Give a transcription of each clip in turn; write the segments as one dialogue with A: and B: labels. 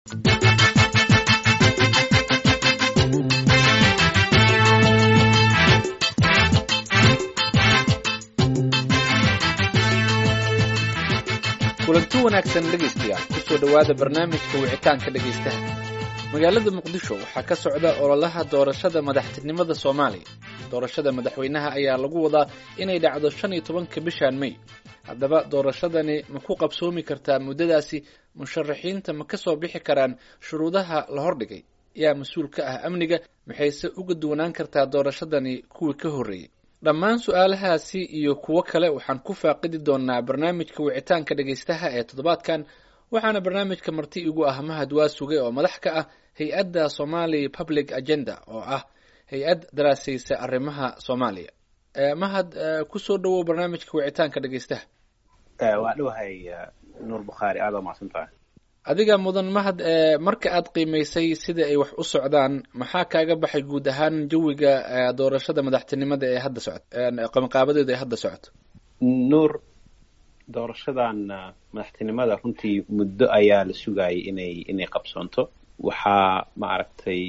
A: kulanti wanaagsan dhegaystayaal kusoo dhowaada barnaamijka wicitaanka dhegaystaha magaalada muqdisho waxaa ka socda ololaha doorashada madaxtinimada soomaaliya doorashada madaxweynaha ayaa lagu wadaa inay dhacdo shan iyo tobanka bishan may haddaba doorashadani ma ku qabsoomi kartaa muddadaasi musharaxiinta ma ka soo bixi karaan shuruudaha la hordhigay yaa mas-uul ka ah amniga maxayse uga duwanaan kartaa doorashadani kuwii ka horreeyey dhammaan su-aalahaasi iyo kuwo kale waxaan ku faaqidi doonaa barnaamijka wicitaanka dhegaystaha ee toddobaadkan waxaana barnaamijka marti igu ah mahad waa sugay oo madax ka ah hay-adda somali public agenda oo ah hay-ad daraasaysa arrimaha soomaaliya mahad kusoo dhowow barnaamijka wicitaanka dhegaystaha
B: waa dhowahay nuur bukhaari aada waa mahadsantahay
A: adiga mudan mahad marka aad qiimaysay sida ay wax u socdaan maxaa kaaga baxay guud ahaan jawiga doorashada madaxtinimada ee hadda socot qabanqaabadeeda ee hadda socoto
B: nuur doorashadan madaxtinimada runtii muddo ayaa la sugayay inay inay qabsoonto waxaa ma aragtay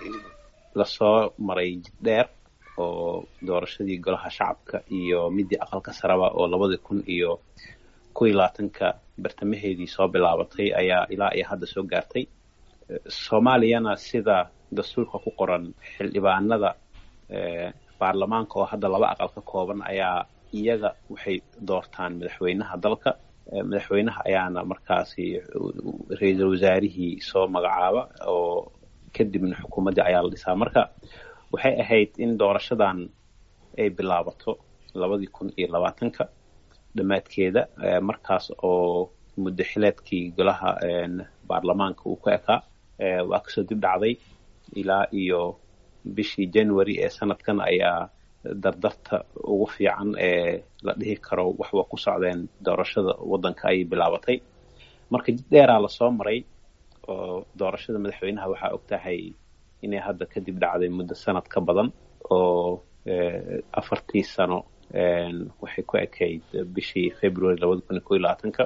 B: lasoo maray jid dheer oo doorashadii golaha shacabka iyo midii aqalka saraba oo labadii kun iyo kow iyo labaatanka bartamaheedii soo bilaabatay ayaa ilaa iyo hadda soo gaartay soomaaliyana sida dastuurka ku qoran xildhibaanada baarlamaanka oo hadda laba aqal ka kooban ayaa iyaga waxay doortaan madaxweynaha dalka madaxweynaha ayaana markaasi ra-iisul wasaarihii soo magacaaba oo kadibna xukuumaddii ayaa la dhisaa marka waxay ahayd in doorashadan ay bilaabato labadii kun iyo labaatanka dhammaadkeeda markaas oo muddo xileedkii golaha baarlamaanka uu ku ekaa waa kasoo dib dhacday ilaa iyo bishii january ee sanadkan ayaa dardarta ugu fiican ee la dhihi karo wax waa ku socdeen doorashada waddanka ayay bilaabatay marka jid dheeraa lasoo maray oo doorashada madaxweynaha waxaa og tahay inay hadda kadib dhacday muddo sanad ka badan oo afartii sano waxay ku ekayd bishii february labada kun iyo ko iyo labaatanka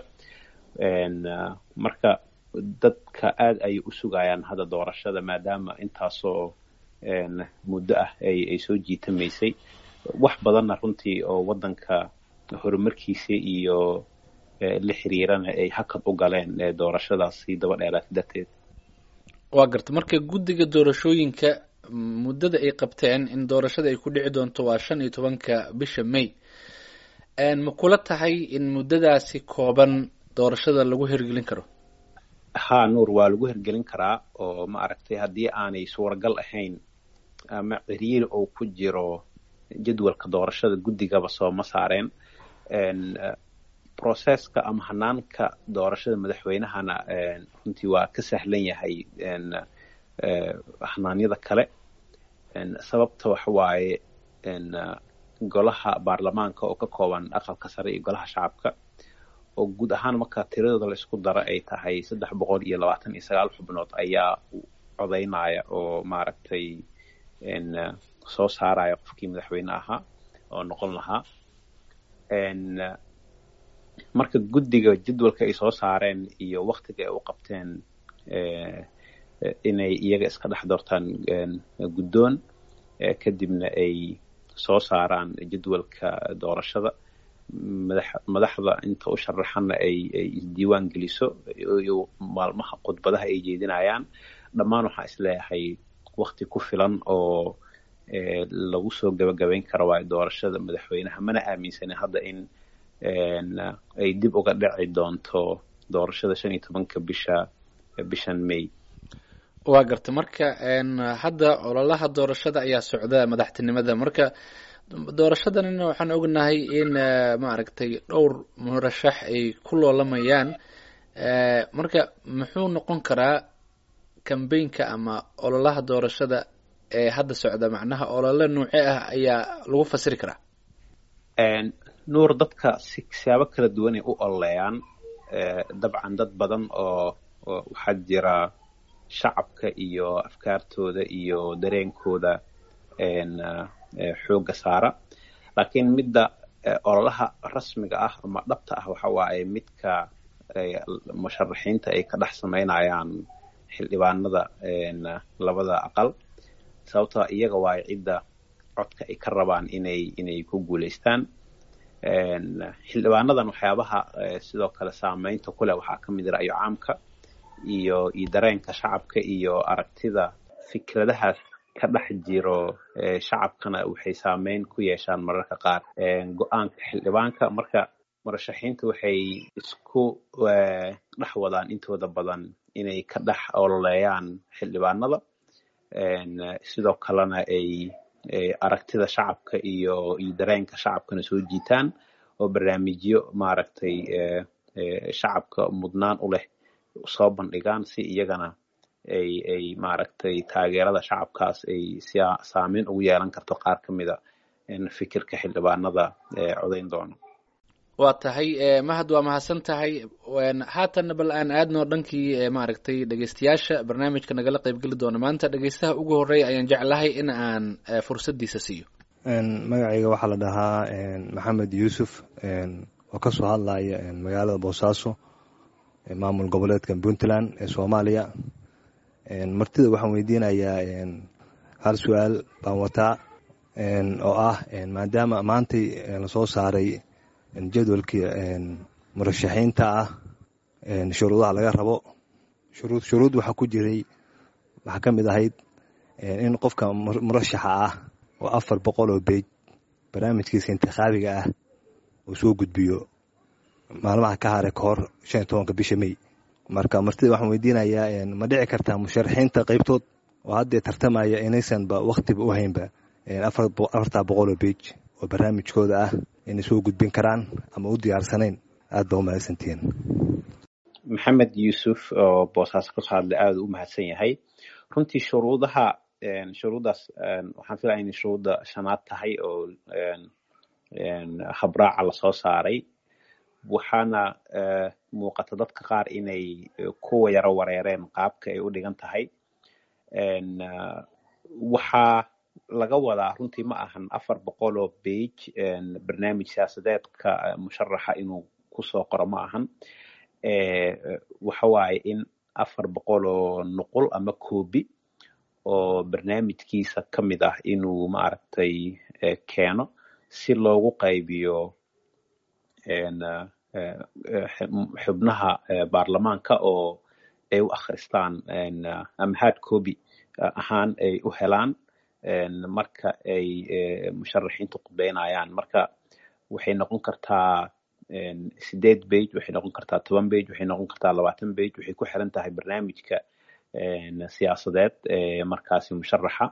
B: marka dadka aada ayay u sugayaan hadda doorashada maadaama intaasoo muddo ah ay ay soo jiitamaysay wax badanna runtii oo waddanka horumarkiisa iyo la xiriirana ay hakad u galeen doorashadaasi daba dheeraatay darteed
A: waa garta marka guddiga doorashooyinka muddada ay qabteen in doorashada ay ku dhici doonto waa shan iyo tobanka bisha may ma kula tahay in muddadaasi kooban doorashada lagu hirgelin karo
B: ha nuur waa lagu hirgelin karaa oo ma aragtay haddii aanay suuragal ahayn ama ciriiri oo ku jiro jadwalka doorashada guddigaba sooma saareen processka ama hanaanka doorashada madaxweynahana runtii waa ka sahlan yahay hanaanyada kale sababta waxa waaye golaha baarlamaanka oo ka kooban aqalka sare iyo golaha shacabka oo guud ahaan marka tiradooda la isku daro ay tahay saddex boqol iyo labaatan iyo sagaal xubnood ayaa codaynaya oo maaragtay soo saaraya qofkii madaxweyne ahaa oo noqon lahaa marka guddiga jadwalka ay soo saareen iyo waktiga ay u qabteen inay iyaga iska dhex doortaan guddoon kadibna ay soo saaraan jadwalka doorashada madax madaxda inta u sharaxanna ay ay isdiiwaan geliso iyo maalmaha khudbadaha ay jeedinayaan dhammaan waxaan isleeyahay wakti ku filan oo lagu soo gabagabayn karo waayo doorashada madaxweynaha mana aaminsanin hadda in ay dib uga dhici doonto doorashada shan iyo tobanka bisha bishan may
A: waa garta marka hadda ololaha doorashada ayaa socda madaxtinimada marka doorashadanina waxaan ognahay in maaragtay dhowr murashax ay ku loolamayaan marka muxuu noqon karaa cambaynka ama ololaha doorashada ee hadda socda macnaha olole nuuce ah ayaa lagu fasiri karaa
B: nuur dadka si siyaabo kala duwanay u ololeeyaan dabcan dad badan oo waxaa jira shacabka iyo afkaartooda iyo dareenkooda xoogga saara laakiin midda ololaha rasmiga ah ama dhabta ah waxa waaye midka musharaxiinta ay ka dhex samaynayaan xildhibaanada labada aqal sababtoo iyaga waayo cidda codka ay ka rabaan inay inay ku guulaystaan xildhibaanadan waxyaabaha sidoo kale saameynta kuleh waxaa ka mid ra'yo caamka iyo iyo dareenka shacabka iyo aragtida fikradahaas ka dhex jiro shacabkana waxay saameyn ku yeeshaan mararka qaar go-aanka xildhibaanka marka murashaxiinta waxay isku dhex wadaan intooda badan inay ka dhex ololeeyaan xildhibaanada sidoo kalena ay aragtida shacabka iyo iyo dareenka shacabkana soo jiitaan oo barnaamijyo maaragtay shacabka mudnaan u leh soo bandhigaan si iyagana ay ay maaragtay taageerada shacabkaas ay si saameyn ugu yeelan karto qaar ka mida fikirka xildhibaanada codayn doono
A: waa tahay mahad waa mahadsan tahay haatanna bal aan aadno dhankii maaragtay dhegeystayaasha barnaamijka nagala qeybgeli doona maanta dhegeystaha ugu horeeya ayaan jeclahay in aan fursaddiisa siiyo
C: magacayga waxaa la dhahaa maxamed yuusuf oo kasoo hadlaya magaalada boosaaso maamul goboleedka puntland ee soomaaliya martida waxaan weydiinayaa hal su-aal baan wataa oo ah maadaama maantay lasoo saaray jadwalkii murashaxiinta ah shuruudaha laga rabo shuruud shuruud waxaa ku jiray waxaa ka mid ahayd in qofka murashaxa ah oo afar boqol oo beej barnaamijkiisa intikhaabiga ah uu soo gudbiyo maalmaha ka hare ka hor shan iyo tobanka bisha may marka martida waxaan weydiinayaa ma dhici kartaa musharaxiinta qeybtood oo haddee tartamaya inaysanba wakhtiba u haynba afartaa boqol oo beej oo barnaamijkooda ah inay soo gudbin karaan ama u diyaarsanayn aad ba u mahadsantihiin
B: maxamed yuusuf oo boosaaso kasoo hadlay aada u mahadsan yahay runtii shuruudaha shuruuddaas waxaan filaya inay shuruudda shanaad tahay oo habraaca lasoo saaray waxaana muuqata dadka qaar inay kuwa yaro wareereen qaabka ay u dhigan tahay waxaa laga wadaa runtii ma ahan afar boqol oo bage barnaamij siyaasadeedka musharaxa inuu kusoo qoro ma ahan waxa waaye in afar boqol oo nuqul ama koobi oo barnaamijkiisa ka mid ah inuu maaragtay keeno si loogu qaybiyo xubnaha baarlamaanka oo ay u akhristaan ama hard copy ahaan ay u helaan marka ay musharaxiintu qudbeynayaan marka waxay noqon kartaa sideed bage waxay noqon kartaa toban bage waxay noqon kartaa labaatan bage waxay ku xiran tahay barnaamijka siyaasadeed ee markaasi musharaxa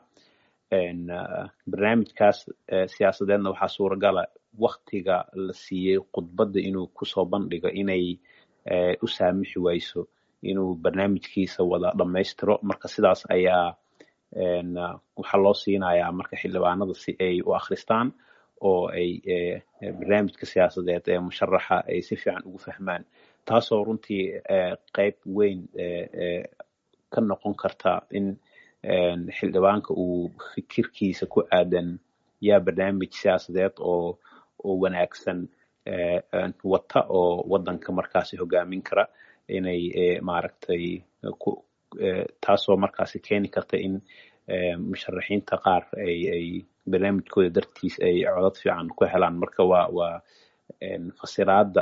B: barnaamijkaas siyaasadeedna waxaa suuragala waktiga la siiyey khudbadda inuu kusoo bandhigo inay u saamixi wayso inuu barnaamijkiisa wada dhammaystiro marka sidaas ayaa waxaa loo siinayaa marka xildhibaanada si ay u akhristaan oo ay barnaamijka siyaasadeed ee musharaxa ay si fiican ugu fahmaan taasoo runtii qeyb weyn ka noqon karta in xildhibaanka uu fikirkiisa ku aadan yaa barnaamij siyaasadeed oo oo wanaagsan wata oo waddanka markaasi hogaamin kara inay maaragtay taasoo markaasi keeni karta in musharaxiinta qaar ay ay barnaamijkooda dartiis ay codad fiican ku helaan marka waa waa fasiraadda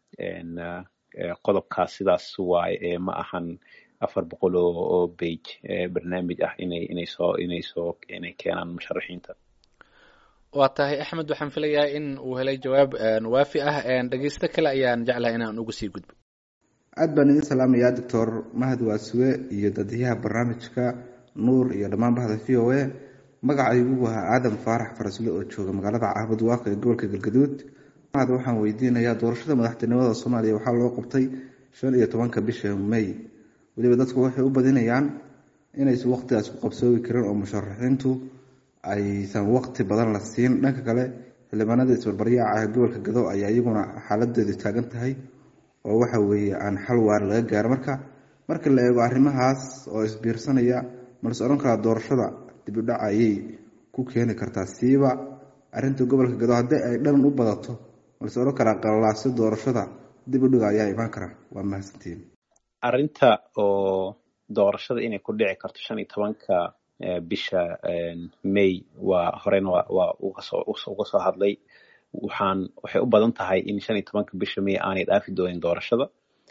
B: qodobkaas sidaas waaye ma ahan afar boqol oo bage barnaamij ah inay inay soo inay soo inay keenaan musharaxiinta
A: waa tahay axmed waxaan filayaa in uu helay jawaab waafi ah dhegeysto kale ayaan jeclahay inaan uga sii gudbo
D: aad baan idin salaamayaa doctor mahad waasuwe iyo dadyaha barnaamijka nuur iyo dhammaan bahda v o a magacaygu waa aadan faarax farasle oo jooga magaalada caabud waaqa ee gobolka galgaduud mahad waxaan weydiinayaa doorashada madaxtinimada soomaaliya waxaa loo qabtay shan iyo tobanka bisha may weliba dadku waxay u badinayaan inaysan waqtigaas ku qabsoobi karin oo musharaxiintu aysan waqti badan la siin dhanka kale xildhibaanada isbarbaryaaca ee gobolka gado ayaa iyaguna xaaladeedu taagan tahay oo waxa weeye aan xal waar laga gaaro marka marka la eego arrimahaas oo isbiirsanaya malse odhan karaa doorashada dibidhaca ayay ku keeni kartaa siiba arrinta gobolka gado haddii ay dhan u badato malse odhan karaa qalalaasyo doorashada dibidhiga ayaa imaan kara waa mahadsantiin
B: arrinta oo doorashada inay ku dhici karto shan iyo tobanka bisha may waa horena waa uga soo hadlay waxaan waxay u badan tahay in shan iyo tobanka bisha may aanay dhaafi doonin doorashada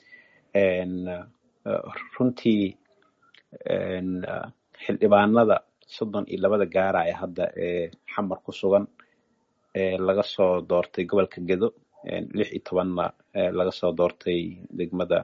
B: runtii xildhibaanada soddon iyo labada gaaraya hadda ee xamar ku sugan laga soo doortay gobolka gedo lix iyo tobanna laga soo doortay degmada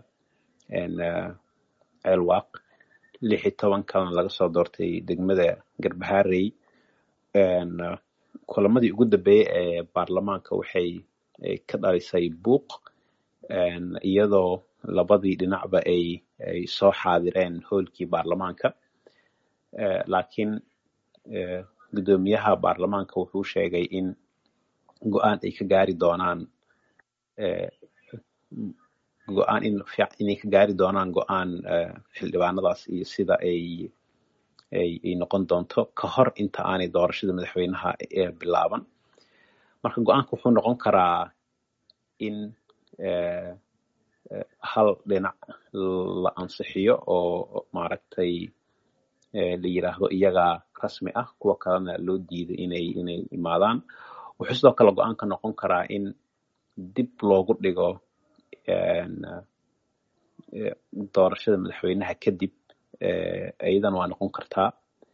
B: ceelwaaq lix iyo toban kalena laga soo doortay degmada garbaharey kulamadii ugu dambeeyey ee baarlamaanka waxay ka dhalisay buuq iyadoo labadii dhinacba ay ay soo xaadireen hoolkii baarlamaanka laakiin guddoomiyaha baarlamaanka wuxuu sheegay in go-aan ay ka gaari doonaan go-aan in inay ka gaari doonaan go-aan xildhibaanadaas iyo sida ay ay ay noqon doonto ka hor inta aanay doorashada madaxweynaha bilaaban marka go-aanka wuxuu noqon karaa in hal dhinac la ansixiyo oo maaragtay la yiraahdo iyagaa rasmi ah kuwa kalena loo diiday inay inay imaadaan wuxuu sidoo kale go-aanka noqon karaa in dib loogu dhigo doorashada madaxweynaha kadib iyadan waa noqon kartaa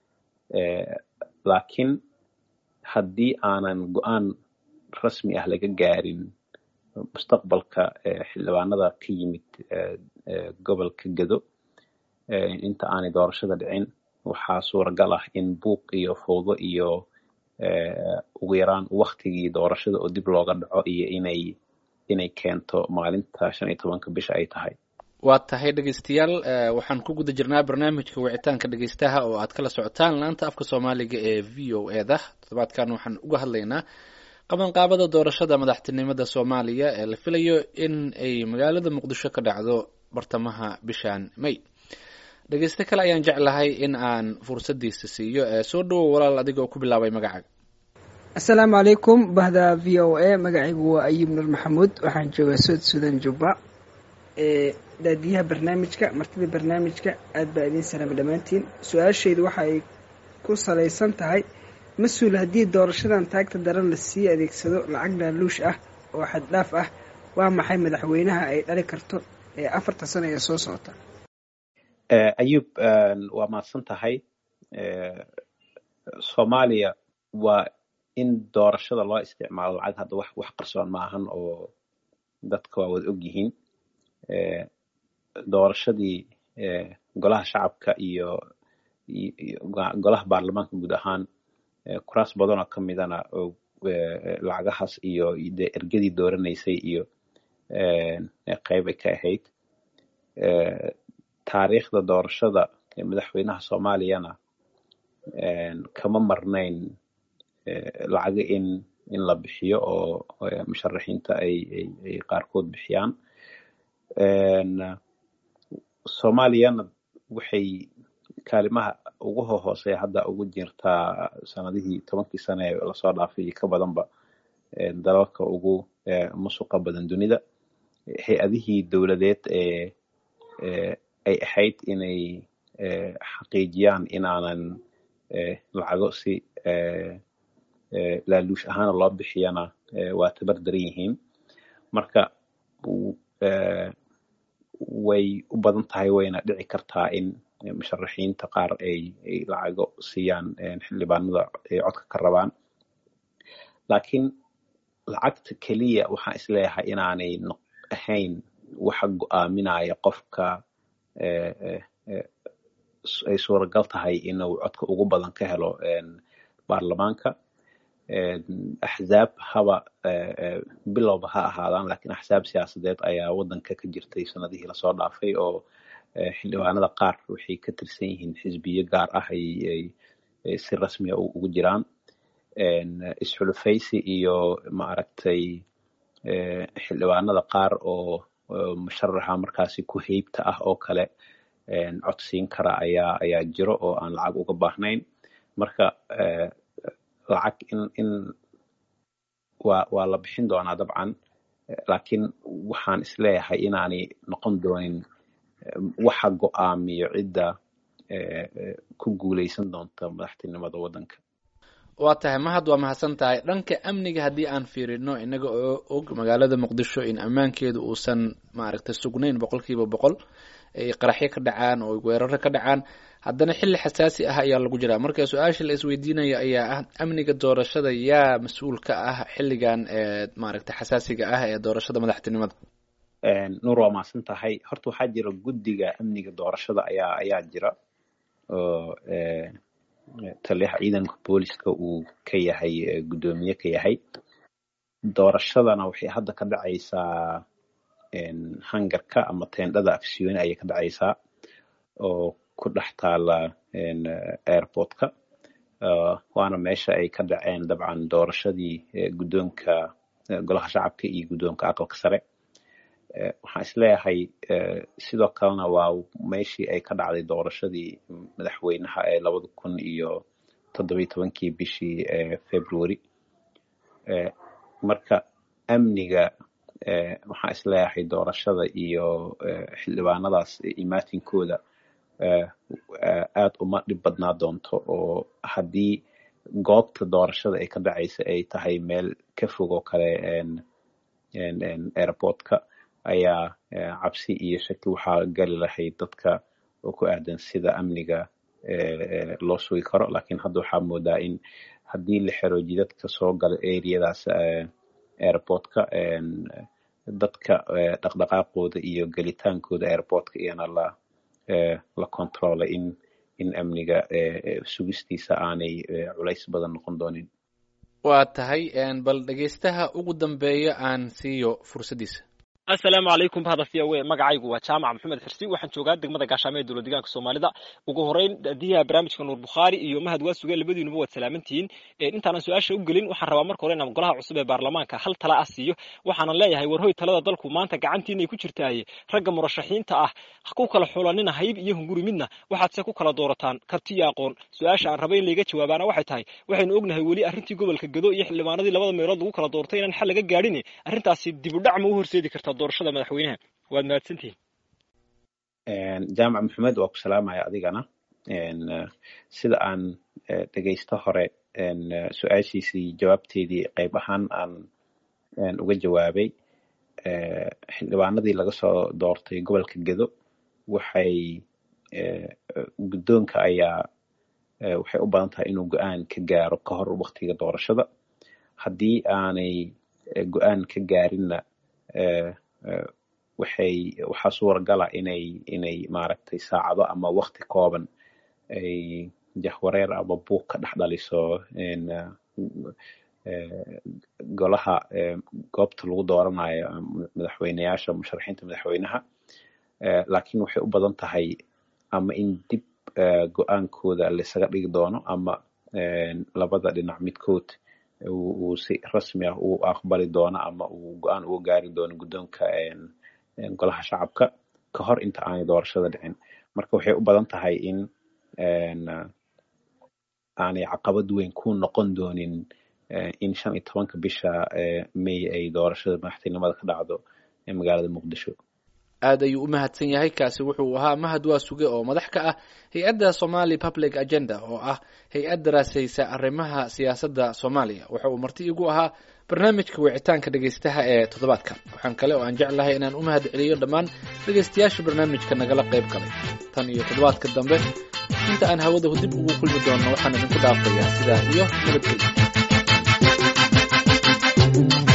B: laakiin haddii aanan go-aan rasmi ah laga gaarin mustaqbalka xildhibaanada ka yimid gobolka gedo inta aanay doorashada dhicin waxaa suuragal ah in buuq iyo fowdo iyo ugu yaraan waktigii doorashada oo dib looga dhaco iyo inay inay keento maalinta shan iyo tobanka bisha ay tahay
A: waa tahay dhegeystayaal waxaan ku guda jirnaa barnaamijka wicitaanka dhegeystaha oo aad kala socotaan laanta afka soomaaliga ee v o e da toddobaadkan waxaan uga hadlaynaa qabanqaabada doorashada madaxtinimada soomaaliya ee la filayo in ay magaalada muqdisho ka dhacdo bartamaha bishan may dhegeyste kale ayaan jeclahay in aan fursadiisa siiyo soo dhowow walaal adiga oo ku bilaabay magacaaga
E: assalaamu calaykum bahda v o a magacaygu waa ayib nur maxamuud waxaan joogaa sood sudan jubba daadiyaha barnaamijka martida barnaamijka aad baa idiin salaama dhammaantiin su-aashaydu waxa ay ku salaysan tahay mas-uul haddii doorashadan taagta daran la sii adeegsado lacag laaluush ah oo xaddhaaf ah waa maxay madaxweynaha ay dhali karto ee afarta sano ee soo socota
B: ayub waa mahadsan tahay soomaaliya waa in doorashada loo isticmaalo lacag hadda wax wax qarsoon maahan oo dadka waa wada og yihiin doorashadii golaha shacabka iyo golaha baarlamaanka guud ahaan kuraas badanoo ka midana lacagahaas iyo de ergadii dooranaysay iyo qayb ay ka ahayd taariikhda doorashada madaxweynaha soomaaliyana kama marnayn lacaga in in la bixiyo oo musharaxiinta ay ay qaarkood bixiyaan soomaaliyana waxay kaalimaha ugu hohooseya hadda ugu jirtaa sanadihii tobankii sane ee lasoo dhaafay iyo ka badanba dalalka ugu musuqa badan dunida hay-adihii dowladeed ee ay ahayd inay xaqiijiyaan inaanan lacago si laaluush ahaana loo bixiyana waa tabar daran yihiin marka way u badan tahay wayna dhici kartaa in musharaxiinta qaar ay ay lacago siiyaan xildhibaanada ay codka ka rabaan laakiin lacagta keliya waxaan isleeyahay inaanay ahayn waxa go-aaminaya qofka ay suuragal tahay inuu codka ugu badan ka helo baarlamaanka axzaab haba bilowba ha ahaadaan lakiin axsaab siyaasadeed ayaa waddanka ka jirtay sanadihii lasoo dhaafay oo xildhibaanada qaar waxay ka tirsan yihiin xisbiyo gaar ah ay si rasmiya ugu jiraan isxulufaysi iyo maaragtay xildhibaanada qaar oo musharaxa markaasi ku heybta ah oo kale codsiin kara ayaa ayaa jiro oo aan lacag uga baahnayn marka lacag in in waa waa la bixin doonaa dabcan laakiin waxaan isleeyahay inaanay noqon doonin waxa go-aamiyo cidda ku guuleysan doonta madaxtinimada waddanka
A: waa tahay mahad waa mahadsan tahay dhanka amniga haddii aan fiirino inaga oo og magaalada muqdisho in ammaankeedu uusan maaragtay sugnayn boqol kiiba boqol ay qaraxyo ka dhacaan oo weeraro ka dhacaan haddana xilli xasaasi ah ayaa lagu jiraa marka su-aasha la isweydiinayo ayaa ah amniga doorashada yaa mas-uul ka ah xilligan ee maaragtay xasaasiga ah ee doorashada madaxtinimada
B: nuur waa mahadsan tahay horta waxaa jira guddiga amniga doorashada ayaa ayaa jira oo taliyaha ciidanka booliska uu ka yahay guddoomiye ka yahay doorashadana waxay hadda ka dhacaysaa hangarka ama teendhada afsiyooni ayay ka dhacaysaa oo ku dhex taala airportka waana meesha ay ka dhaceen dabcan doorashadii guddoonka golaha shacabka iyo guddoonka aqalka sare waxaan isleeyahay sidoo kalena waa meeshii ay ka dhacday doorashadii madaxweynaha ee labada kun iyo toddobiyi tobankii bishii february marka amniga waxaan isleeyahay doorashada iyo xildhibaanadaas imaatinkooda aad uma dhib badnaa doonto oo haddii goobta doorashada ay ka dhacaysa ay tahay meel ka fog oo kale airportka ayaa cabsi iyo shaki waxaa gali lahayd dadka oo ku aadan sida amniga loo sugi karo lakiin hadda waxaa moodaa in haddii la xero jidadka soo gala areadaas airportka dadka dhaqdhaqaaqooda iyo gelitaankooda airportka iyana la la controla in in amniga sugistiisa aanay culays badan noqon doonin
A: waa tahay bal dhegeystaha ugu dambeeya aan siiyo fursaddiisa
F: asalaamu calaykum bahda v o a magacaygu waa jaamac maxamed xirsi waxaan joogaa degmada gaashaamo ee dowlad deegaanka soomaalida ugu horeyn diyaha barnaamijka nuur bukhaari iyo mahad waa suge labadiinuba waad salaamantihiin intaanan su-aasha u gelin waxaan rabaa marka hore inaan golaha cusub ee baarlamaanka hal tala ah siiyo waxaanan leeyahay warhoy talada dalku maanta gacantiinay ku jirtaaye ragga murashaxiinta ah ku kala xulanina hayb iyo hunguri midna waxaad se ku kala doorataan karti iyo aqoon su-aasha aan raba in layga jawaabaana waxay tahay waxaynu ognahay weli arrintii gobolka gado iyo xildhibaanadii labada meelood lagu kala doortay inaan xal laga gaadhin arrintaasi dibudhac ma u horseedi kartaa doorashada madaxweynaha waad mahadsantihin
B: jaamac maxamed waa ku salaamaya adigana sida aan dhegeysto hore su-aashiisii jawaabteedii qayb ahaan aan uga jawaabay xildhibaanadii laga soo doortay gobolka gedo waxay guddoonka ayaa waxay u badan tahay inuu go-aan ka gaaro ka hor waktiga doorashada haddii aanay go-aan ka gaarinna waxay waxaa suuragala inay inay maaragtay saacado ama wakti kooban ay jahwareer ama buuq ka dhex dhaliso golaha goobta lagu dooranayo madaxweyneyaasha musharaxiinta madaxweynaha laakiin waxay u badan tahay ama in dib go-aankooda laisaga dhigi doono ama labada dhinac midkood uu si rasmi ah u aqbali doono ama uu go-aan uga gaari doono guddoonka golaha shacabka ka hor inta aanay doorashada dhicin marka waxay u badan tahay in aanay caqabad weyn ku noqon doonin in shan iyo tobanka bisha may ay doorashada madaxtinimada ka dhacdo magaalada muqdisho
A: aad ayuu u mahadsan yahay kaasi wuxuu ahaa mahad waa suge oo madax ka ah hay-adda somali public agenda oo ah hay-ad daraasaysa arrimaha siyaasadda soomaaliya waxa uu marti igu ahaa barnaamijka wicitaanka dhegeystaha ee toddobaadkan waxaan kale oo aan jeclahay inaan u mahad celiyo dhammaan dhegeystayaasha barnaamijka nagala qayb galay tan iyo toddobaadka dambe inta aan hawada dib ugu kulmi doonno waxaan idinku dhaafayaa sidaa iyo nabadgelya